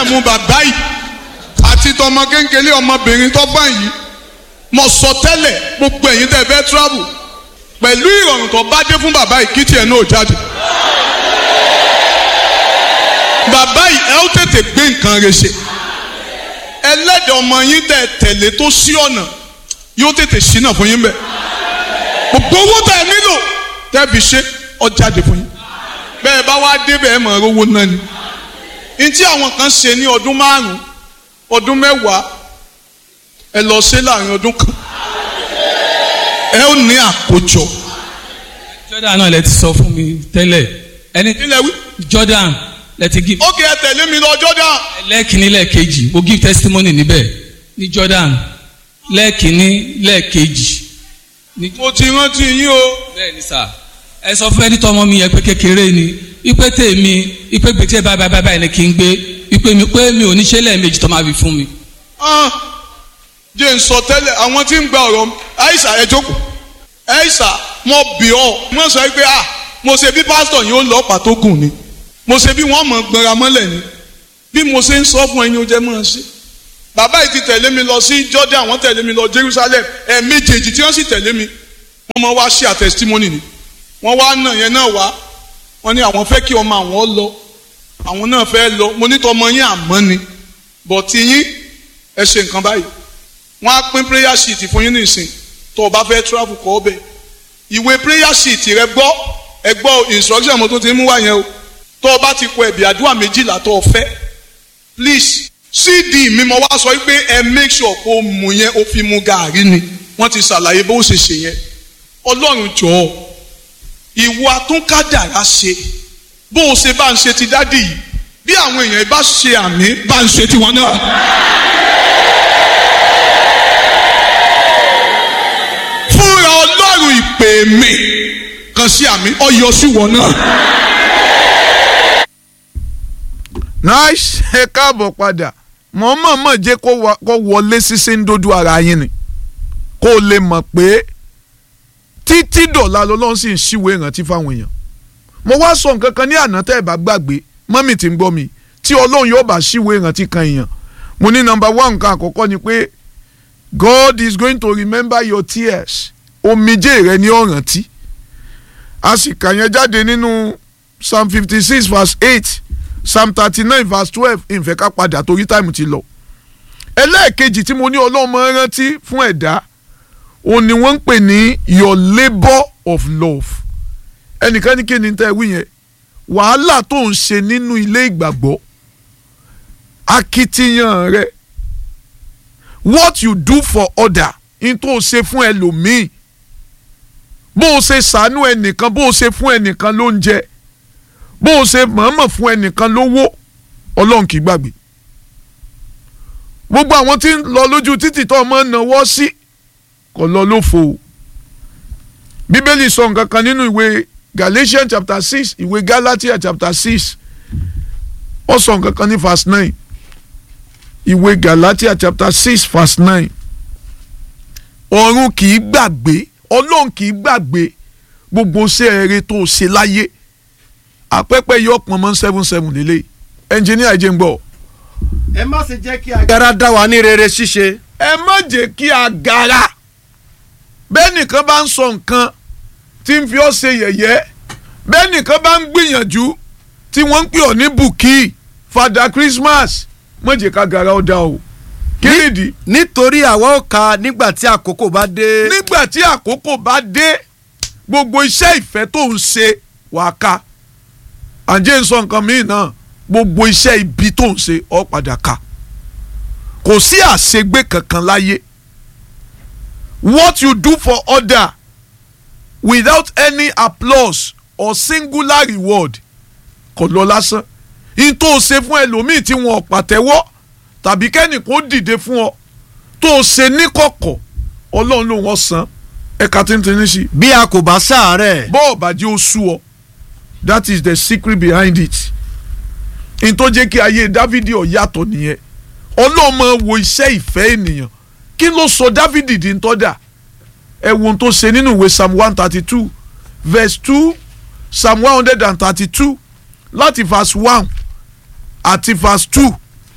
májẹ̀mú bàbá yìí àti tọmọ kéńkéré ọmọbìnrin tó bá yìí mo sọ tẹ́lẹ̀ gbogbo ẹ̀yin tẹ́ fẹ́ travel pẹ̀lú ìrọ̀rùn tó bá dé fún bàbá yìí kí tiẹ̀ náà jáde. bàbá yìí ẹ ó tètè gbé nǹkan rẹ̀ ṣe ẹlẹ́dẹ̀ ọmọ yín tẹ̀ tẹ̀lé tó sí ọ̀nà yóò tètè ṣínà fún yín bẹ́ẹ̀ gbogbo owó tẹ̀ nílò tẹ́ fi ṣe ó jáde fún yín bẹ́ẹ̀ bá wá débẹ̀ ẹ̀ mọ̀ ẹ́ rówó náà ni ní tí àwọn kan ṣe ní ọdún márùn-ún ọdún mẹ́wàá ẹ lọ ṣe láàrin ọdún kan ẹ ó ní àkójọ. Jordan náà lẹ ti sọ fún mi tẹ́lẹ̀ ẹni ilẹ̀ wí. Jordan lẹ ti give ó kì í ẹ tẹ̀lé mi lọ Jordan. lẹ́ẹ̀kínní lẹ́ẹ̀kejì mo give testimony níbẹ̀ ní Jordan lẹ́ẹ̀kínní lẹ́ẹ̀kejì. ní- mo ti rántí yín o. bẹ́ẹ̀ ni sà ẹ sọ fún ẹni tọmọ mi yẹn pé kékeré ni ipe tèmi ipe gbèsè báyìí báyìí báyìí ni kí n gbé ipe mi pé mi ò ní ṣe lẹ́ẹ̀mejì tó máa fi fún mi. Ah, jẹ́ n sọ tẹ́lẹ̀ àwọn tí ń gba ọ̀rọ̀ àìsà ẹ jókòó àìsà mo bì ọ́ mo sọ pé ah mo ṣe bí pásítọ̀ yìí ó lọ pàtó gùn ni mo ṣe bí wọ́n mọ̀ gbọ́nra mọ́lẹ̀ ni bí mo ṣe ń sọ fún ẹyin ó jẹ́ mọ́ ẹ ṣe bàbá yìí ti tẹ̀lé mi lọ sí Jordan wọ́n tẹ̀lé mi lọ Jerusalem ẹ̀ẹ̀mejèèjì tí wọ́n sì tẹ̀lé mi wọ́n mọ̀ wá ṣe àtẹ̀sítímọ́nì ni wọ́n wá nà yẹn náà wá wọ́n ní àwọn fẹ́ kí ọmọ àwọn lọ àwọn náà fẹ́ lọ mo ní tọmọ yín àmọ́ ni bọ̀tí yín ẹ ṣe nǹkan báyìí wọ́n á pín prayer sheet fún yín nìsín tó o bá fẹ́ travel kọ́ ọbẹ̀ ìwé prayer sheet rẹ gbọ́ ẹ gbọ́ instruction mo tún ti mú wá yẹn o tó o bá ti kọ ẹ̀bì àdúrà méjìlá tó o fẹ́ please cd mi mo wá sọ pé ẹ make sure kó o mú yẹn o fi mu gàárì ni wọ́n ti ṣàlàyé bó o ṣe ṣe yẹn ọlọ́run jọ̀ọ́ ìwọ atúnkádàrá ṣe bó o ṣe bá ń ṣe ti dádì yìí bí àwọn èèyàn bá ṣe àmì bá ń ṣe tiwọn náà. fúnra ọlọ́run ìpè mi kan sí àmì ọyọ sí wọn náà. nice ẹ káàbọ̀ padà mọ̀ mọ̀ mọ̀ jẹ́ kó wa- kó wọlé sísé ń dojú ara yín ni kó o lè mọ̀ pé títí dọ̀la lọ́lọ́run sì ń ṣíwèé ìrántí fáwọn èèyàn mo wá sọ nǹkan kan ní àná tẹ́ ẹ bá gbàgbé mọ́mì tí ń gbọ́ mi tí ọlọ́run yóò bá ṣíwèé ìrántí kan èèyàn mo ní nọ́mbà one nǹkan àkọ́kọ́ ni pé God is going to remember your tears omijé rẹ ní ọ̀rántí a sì kà yẹn jáde nínú psalm fifty six verse eight psalm thirty nine verse twelve ìfẹ́ ká padà torí táìmù ti lọ. ẹlẹ́ẹ̀kejì tí mo ní ọlọ́run máa ń rántí fún ẹ̀dá òun ni wọ́n ń pè ní your labour of love ẹnìkan ní kí ni tẹ́ ẹ wí yẹn wàhálà tó ń ṣe nínú ilé ìgbàgbọ́ akitiyan rẹ what you do for other in tó o ṣe fún ẹlòmíì bó o ṣe ṣàánú ẹnìkan bó o ṣe fún ẹnìkan lóúnjẹ bó o ṣe mọ̀ọ́mọ̀ fún ẹnìkan lówó ọlọ́run kì í gbàgbé gbogbo àwọn tí ń lọ lójú títì tó ọmọ náwó sí kò lọ lófo o bíbélì sọ nǹkan kan nínú ìwé Galatians chapter six ìwé Galatia chapter six ó sọ nǹkan kan ní verse nine ìwé Galatia chapter six verse nine ọ̀run kì í gbàgbé ọlọ́run kì í gbàgbé gbogbo iṣẹ́ eré tó o ṣe láyé àpẹpẹ yọ pọn mọ seven seven lélẹ̀ ẹnjìníà jẹ́ ń gbọ́. ẹ má ṣe jẹ́ kí agara dá wa ní rere ṣíṣe. ẹ má jẹ́ kí agara bẹ́ẹ̀ nìkan bá ń sọ nǹkan tí ń fi ọ́ ṣe yẹ̀yẹ́ bẹ́ẹ̀ nìkan bá ń gbìyànjú tí wọ́n ń pè ọ́ ní bùkí fada Christmas má jẹ́ ká gara ó dá o kí nìdí. nítorí àwa ó ka nígbà tí àkókò bá dé. nígbà tí àkókò bá dé gbogbo iṣẹ́ ìfẹ́ tó ń ṣe wàá ka àǹjẹ́ ń sọ nǹkan míì náà gbogbo iṣẹ́ ibi tó ń ṣe ọ́ padà ka kò sí àṣegbé kankan láyé what you do for other without any applause or singular reward kò lọ lásán in tó o ṣe fún ẹlòmíì tí wọn ò pàtẹ́wọ́ tàbí kẹ́nìkan dìde fún ọ tó o ṣe níkọ̀kọ̀ ọlọ́run ló wọ́n san ẹ̀ka tíntìní sí. bí a kò bá ṣàárẹ̀. bọ́ọ̀ bàjẹ́ ó sú ọ that is the secret behind it n tó jẹ́ kí ayé dávidi ó yàtọ̀ nìyẹn ọlọ́mọ wo iṣẹ́ ìfẹ́ ènìyàn kí ló sọ dávidi di ń tọ́jà ẹ wo ohun tó ṣe nínú ìwé psalm one thirty two verse two psalm one hundred and thirty two láti verse one àti verse two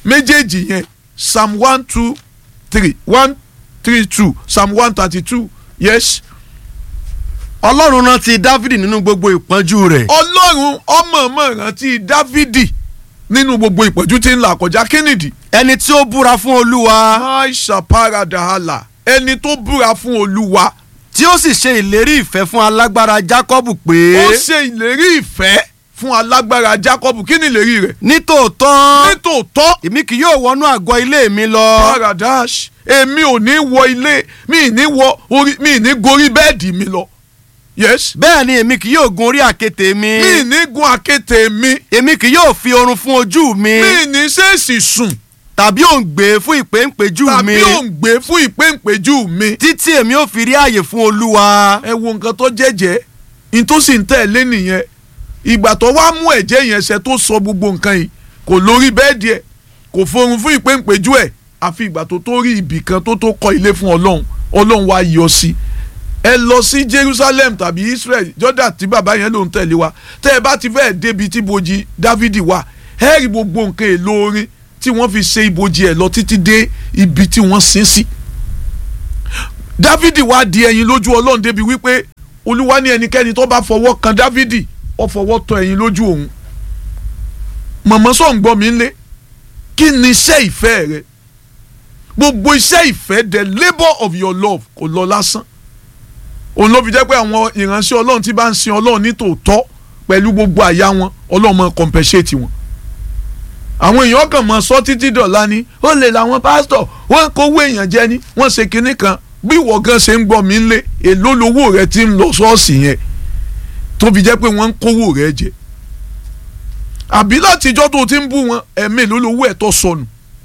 méjèèjì yẹn psalm one two three one three two psalm one thirty two yes ọlọ́run rántí dávidi nínú gbogbo ìpọ́njú rẹ̀ ọlọ́run ọmọọmọ rántí dávidi nínú gbogbo ìpọ́njú tí ń là kọjá kínìdí ẹni tí ó búra fún olúwa aisha paradahala ẹni tó búra fún olúwa tí ó sì ṣe ìlérí ìfẹ́ fún alágbára jákọ́bù pé ó ṣe ìlérí ìfẹ́ fún alágbára jacob kí ni ìlérí rẹ̀ nítòótọ́ nítòótọ́ èmi kì yóò wọnú àgọ́ ilé mi lọ paradash èmi ò ní wọ ilé mi ì ní wọ orí mi ì ní gorí bẹ́ẹ̀dì mi lọ yes bẹ́ẹ̀ ni èmi kì yóò gun orí àkéte mi mi ì ní gun àkéte mi èmi kì yóò fi oorun fún ojú mi mi ì ní ṣèèṣì sùn tàbí òǹgbẹ fún ìpéǹpéjú mi tàbí òǹgbẹ fún ìpéǹpéjú mi. títí èmi ò fi rí àyè fún olúwa ẹ wo nǹkan tó jẹ́jẹ́ ní tó sì ń tẹ̀lé nìyẹn ìgbà tó wá mú ẹ̀jẹ̀ yẹn ṣe tó sọ gbogbo nǹkan yìí kò lórí bẹ́ẹ̀dì ẹ̀ kò forun fún ìpéǹpéjú ẹ̀ àfi ìgbà tó tó rí ibì kan tó tó kọ́ ilé fún ọlọ́run ọlọ́run wá yọ sí ẹ lọ sí Jerusalem tàbí Israel Jordan tí bàbá yẹn ló ń tẹ̀lé wa tẹ́ ẹ bá ti fẹ́ẹ̀ débi tí ibojì Dávidi wà ẹ rí gbogbo nǹkan èlò orin tí wọ́n fi ṣe ibojì ẹ̀ lọ títí dé ibi tí wọ́n sin sí. Dávidi wá di ẹyin lójú ọlọ́run débi wípé olúwa ní ẹnikẹ́ni tó bá fọwọ́ kan Dávidi ó fọwọ́ tọ́ ẹyin lójú òun. mọ̀mọ́ sọ̀ ń gbọ́ mi lé kí ni iṣẹ́ ìfẹ́ rẹ gbogbo iṣẹ́ ìfẹ́ the labour of your love kò lọ lásán òun ló fi jẹ́ pé àwọn ìránṣẹ́ ọlọ́run tí bá ń sin ọlọ́run ní tòótọ́ pẹ̀lú gbogbo àyà wọn ọlọ́run máa compensate wọn àwọn èèyàn kàn máa sọ títí dọ̀la ni ó lè làwọn pásítọ̀ wọ́n kówó èèyàn jẹ ni wọ́n ṣe kinní kan bí ìwọ gan ṣe ń gbọ́ mi lé èló lowó rẹ ti ń lọ ṣọ́ọ̀ṣì yẹn tó fi jẹ́ pé wọ́n ń kówó rẹ jẹ àbí látijọ́ tó ti ń bú wọn ẹ̀mí èló lowó ẹ̀ tó sọnù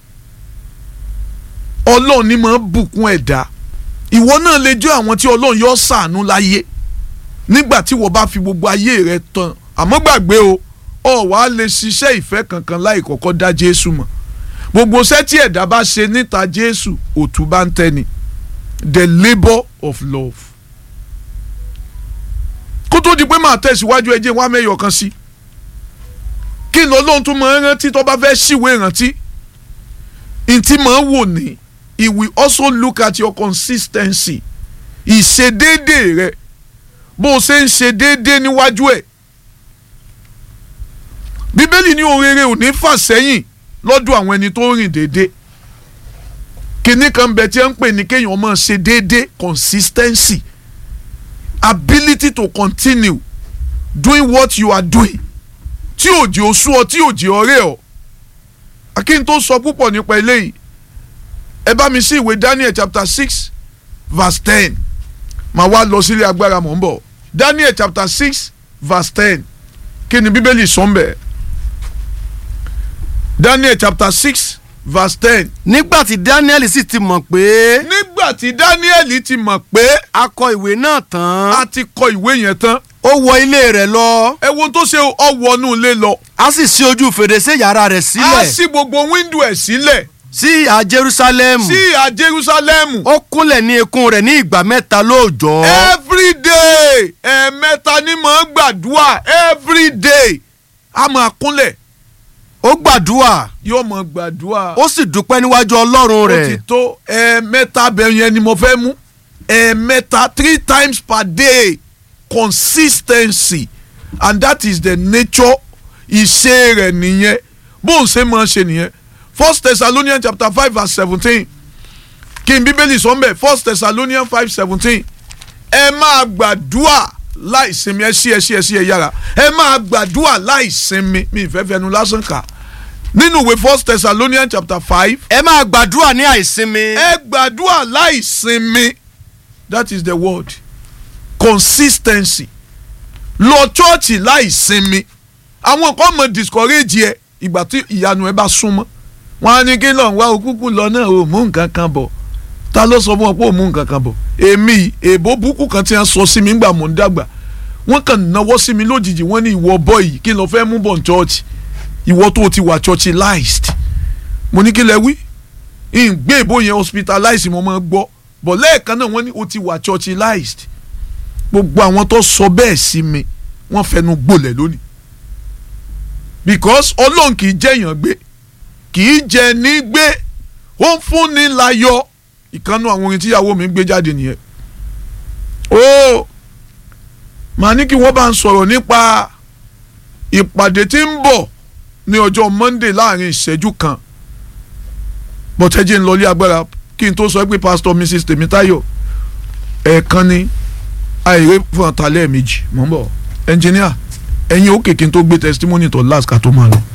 ọlọ́run ni máa ń bùkún ẹ̀dá ìwọ náà lè jẹ́ àwọn tí ọlọ́run yọ ṣàánú láyé nígbà tí wọ́n bá fi gbogbo ayé rẹ tán àmọ́ gbàgbé o ọ wà á lè ṣiṣẹ́ ìfẹ́ kankan láì kọ́kọ́ dá Jésù mọ̀ gbogbo iṣẹ́ tí ẹ̀dá bá ṣe níta Jésù òtún bá ń tẹ́ni the labour of love kó tó di pé màá tẹ̀síwájú ẹjẹ́ wá mẹ́yọ̀ kan sí kí ni Ọlọ́run tún máa ń rántí tó bá fẹ́ ṣìwé ìrántí ntí máa ń wò ní he will also look at your consistency ìṣedéédé rẹ bó o ṣe ń ṣe déédé níwájú ẹ̀ bíbélì ní ohun rere ò ní fà sẹ́yìn lọ́dọ̀ àwọn ẹni tó rìn déédé kinní kan bẹ tí ẹ ń pè ní kéèyàn máa ṣe déédé consistency ability to continue doing what you are doing tí òjì oṣù ọ tí òjì ọ̀rẹ́ ọ akin tó sọ púpọ̀ nípa eléyìí ẹ bá mi sí ìwé Daniel chapter six verse ten màá wá lọ sílé agbára mọ̀ ń bọ̀ Daniel chapter six verse ten kí ni bíbélì sọ ń bẹ̀ Daniel chapter six verse ten. nígbà tí Daniel sì ti mọ̀ pé nígbà tí Daniel ti mọ̀ pé a kọ ìwé náà tán a ti kọ ìwé yẹn tán ó wọ ilé rẹ̀ lọ ẹ wo tó ṣe ọwọ́nú ilé lọ a sì ṣí ojú fèrèsé yàrá rẹ̀ a sílẹ̀ ṣí gbogbo wíńdò ẹ̀ sílẹ̀ sí ìhà Jerusalem sí ìhà Jerusalem ó kúnlẹ̀ ní ikùn rẹ̀ ní ìgbà mẹ́ta lóòjọ́ every day ẹ̀ẹ̀mẹ́ta ni mò ń gbàdúrà every day a máa kúnlẹ̀ ó gbàdúrà yóò máa gbàdúrà ó sì dúpẹ́ níwájú Ọlọ́run ó ti rẹ̀ tó ẹ̀ẹ̀mẹ́ta bẹ́ẹ̀ yẹn ni mo fẹ́ mú ẹ̀ẹ̀mẹ́ta three times per day consistency and that is the nature ìṣe rẹ̀ nìyẹn bó ń ṣe máa ṣe nìyẹn first Thessalonians chapter five verse seventeen kí n bíbélì sọ mbẹ first Thessalonians five seventeen ẹ máa gbàdúà láì sinmi ẹ sí ẹ sí ẹ sí ẹ yára ẹ máa gbàdúà láì sinmi mi ìfẹ́ fẹnu lásán kà nínú ìwé first Thessalonians chapter five ẹ máa gbàdúrà ní àìsinmi ẹ gbàdúrà láì sinmi that is the word consistency lọ chọ́ọ̀chì láì sinmi àwọn kan mọ̀ discourage ẹ ìgbà tí ìyanu ẹ bá súnmọ́ wọn á ní kí lọ́n wá òkúkú lọ náà ò mú nǹkan kan bọ̀ ta ló sọ fún ọ pé ò mú nǹkan kan bọ̀ èmi èbó búkú kan tí wọ́n sọ sí mi ńgbà mò ń dàgbà wọ́n kàn náwó sí mi lójijì wọ́n ní ìwọ bọ́ yìí kí ló fẹ́ mú bọ̀ ní chọ́ọ̀chì ìwọ tó o ti wà churchilized mo ní kí lẹ wí ìgbé ìbò yẹn hospitalized mo máa gbọ́ bọ̀ lẹ́ẹ̀kan náà wọ́n ní o ti wà churchilized gbogbo àwọn tó sọ bẹ́ẹ̀ sí mi wọ́n fẹnu gbolẹ̀ lónìí because ọlọ́run kì í jẹ́yàn gbé kì í jẹ ní gbé ó ń fúnni láyọ̀ ìkànnù àwọn orin tíyàwó mi ń gbé jáde nìyẹn ó màá ní kí wọ́n bá ń sọ̀rọ̀ nípa ìpàdé tí ń bọ̀ ní ọjọ́ Monday láàrin ìṣẹ́jú kan bọ́tẹ́jì ń lọlé agbára kí n tó sọ pé pastor Mrs Tèmítáyọ̀ ẹ̀ẹ̀kan ni àìrè fún ọ̀tá lẹ́ẹ̀mejì mọ̀ ń bọ̀ ẹnjìníà ẹ̀yin ó kèké tó gbé testimony tó last ká tó máa lọ.